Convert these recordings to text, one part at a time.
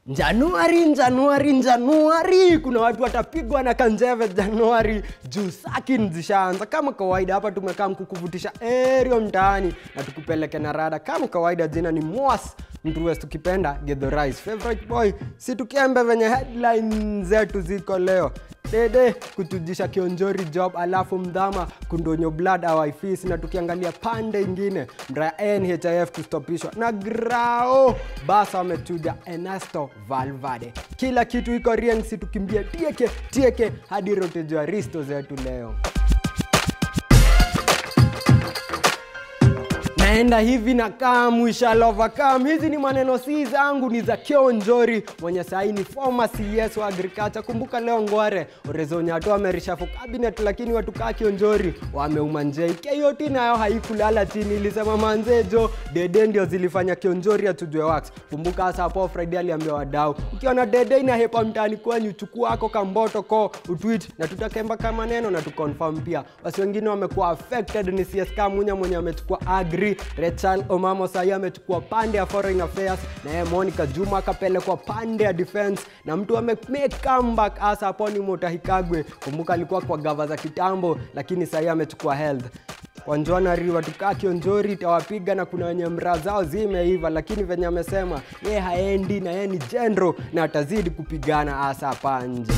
Januari, Januari, Januari, kuna watu watapigwa na kanjeve Januari juu sakin zishaanza. Kama kawaida, hapa tumekaa mkukuvutisha erio mtaani na tukupeleke na rada. Kama kawaida, jina ni Mwas Mtruwes, tukipenda Githurais favorite boy, si tukiembe venye headline zetu ziko leo dede kutujisha kionjori job alafu mdhama kundonyo blood awaifisi na tukiangalia pande ingine mraya nhif kustopishwa na grao basa wamechuja enasto valvade kila kitu iko rieng si tukimbia tieke tieke hadi rotejwa risto zetu leo naenda hivi na kam ishalova kam hizi ni maneno si zangu ni za kionjori mwenye saini former cs wa agriculture kumbuka leo ngware orezonyato amerishafu cabinet lakini watu kaa kionjori wameuma njei keyot nayo haikulala chini ilisema manzejo dede ndio zilifanya kionjori atujwe wax kumbuka hasa hapo friday aliambia wadau ukiona dede inahepa mtaani kwenyu chukua ako kamboto ko utwit na tutakemba kama neno na tuconfirm pia wasi wengine wamekuwa affected ni csk munya mwenye amechukua agri Rachel Omamo sahi amechukua pande ya foreign affairs na yeye Monica Juma akapelekwa pande ya defense na mtu ame make comeback hasa hapo ni Mutahikagwe. Kumbuka alikuwa kwa gava za kitambo, lakini sahi amechukua health Wanjwana River tukaa Kionjori tawapiga na kuna wenye mraa zao zimeiva, lakini venye amesema ye haendi na yeye ni general na atazidi kupigana hasa hapa nje.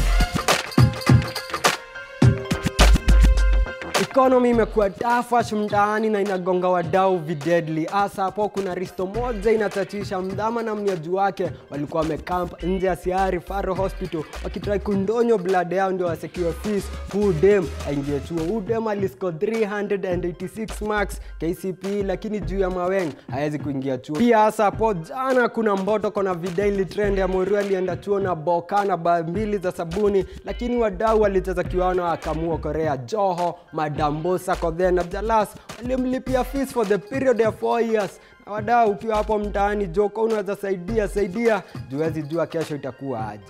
Economy imekuwa tafash mtaani na inagonga wadau videdli. Hasa hapo kuna risto moja inatatisha mdhama na mnyaji wake walikuwa wamekamp nje ya Siari Faro Hospital wakitrai kundonyo blood yao ndio wasekiwe fees. Huu dem aingie chuo. Huu dem alisco 386 marks KCPE, lakini juu ya maweng hawezi kuingia chuo. Pia hasa hapo jana kuna mboto kona vidaily trend ya Morio alienda chuo na boka na baa mbili za sabuni, lakini wadau walicheza kiwano wakamua Korea Joho Madambosa Kodhe na Jalas walimlipia fees for the period ya 4 years. Na wadau, ukiwa hapo mtaani Joko, unaweza saidia saidia, juwezi jua kesho itakuwa aje.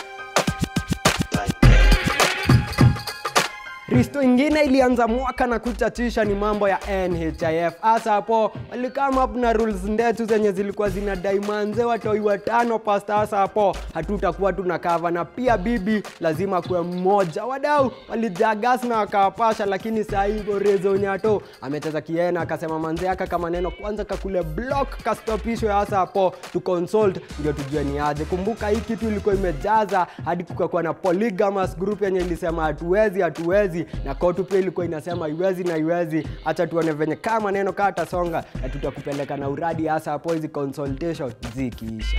Risto ingine ilianza mwaka na kuchachisha ni mambo ya NHIF. Hasa hapo walikama up na rules ndetu zenye zilikuwa zinadai manze watoi watano pasta. Hasa hapo hatutakuwa tuna cover na pia bibi lazima kuwe mmoja. Wadau walijagas na wakawapasha, lakini saa hii Borezo Nyato amecheza kiena akasema manze aka kama neno kwanza kakule block kastopishwe. Hasa hapo tu consult ndio tujue ni aje. Kumbuka hii kitu ilikuwa imejaza hadi kukakuwa na polygamous group yenye ilisema hatuwezi hatuwezi na kotu pia ilikuwa inasema iwezi na iwezi. Acha tuone venye kama neno kaa tasonga, na tutakupeleka na uradi hasa hapo hizi consultation zikiisha.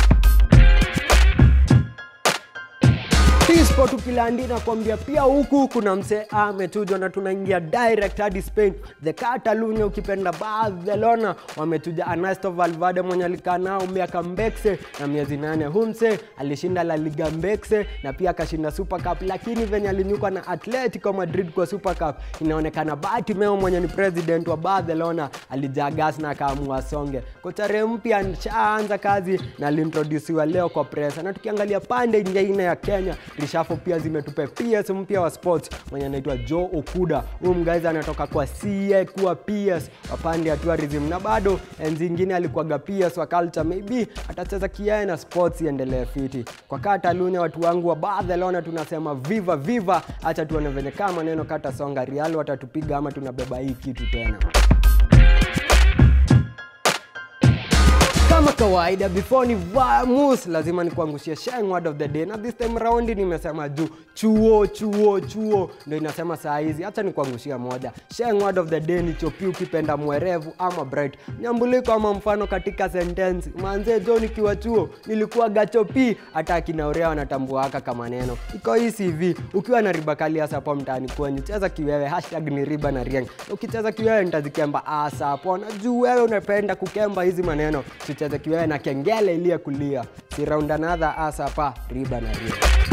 Tispo tukilandi na kuambia pia huku kuna msee ametujwa na tunaingia direct hadi Spain. The Catalunya ukipenda Barcelona wametuja Ernesto Valverde mwenye alikaa nao miaka mbekse na miezi nane. Hu msee alishinda La Liga mbekse na pia akashinda Super Cup, lakini venye alinyukwa na Atletico Madrid kwa Super Cup inaonekana Bartomeu mwenye ni president wa Barcelona alijagas na akaamua songe. Kocha mpya shaanza kazi na aliintrodusiwa leo kwa presa, na tukiangalia pande nyingine ya Kenya rishafo pia zimetupe PS mpya wa sports mwenye anaitwa Joe Okuda. Huyu mgaizi anatoka kwa CA kuwa PS wa pande ya tourism, na bado enzi ingine alikuwaga PS wa culture. Maybe atacheza kiae na sports iendelee fiti. Kwa Catalunya, watu wangu wa Barcelona tunasema viva viva. Acha tuone venye kama maneno kata songa, Real watatupiga ama tunabeba hii kitu tena. kama kawaida before ni vamus lazima nikuangushie sheng word of the day na this time round nimesema juu chuo chuo chuo ndo inasema saa hizi hacha nikuangushia moja sheng word of the day ni chopi ukipenda mwerevu ama bright nyambuliko ama mfano katika sentensi manze jo nikiwa chuo nilikuwa gachopi hata akinaurea wanatambuaka kama neno iko hii cv ukiwa na riba kali hasa hapo mtaani kwenyu cheza kiwewe hashtag ni riba na rieng ukicheza kiwewe nitazikemba asa hapo na juu wewe unapenda kukemba hizi maneno tucheze kiwewe na kengele iliye kulia si round another asa pa riba na rieng